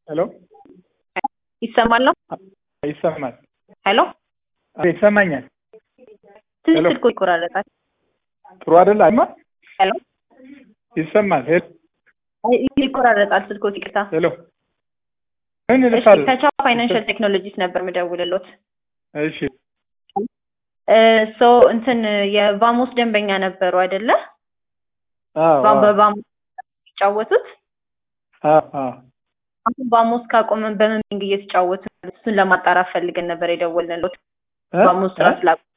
ሄሎ ይሰማል ነው? ይሰማል። ሄሎ አቤት፣ ይሰማኛል። ትንሽ ሄሎ። ስልኩ ይቆራረጣል። ጥሩ አይደል? አይማ ሄሎ ይሰማል። ሄሎ አይ፣ ይቆራረጣል ስልኩ። ይቅርታ። ሄሎ ምን እሺ፣ ልፋል? ከቻ ፋይናንሻል ቴክኖሎጂስ ነበር የምደውልሎት። እሺ ሶ እንትን የቫሞስ ደንበኛ ነበሩ አይደለ? አዎ ቫ- በቫሞስ የሚጫወቱት አዎ አዎ አሁን ቫሞስ ካቆመን በምን ቢንግ እየተጫወቱ ነው? እሱን ለማጣራት ፈልገን ነበር የደወልንሎት። እ? ቫሞስ ስራ እ? ስላቆመ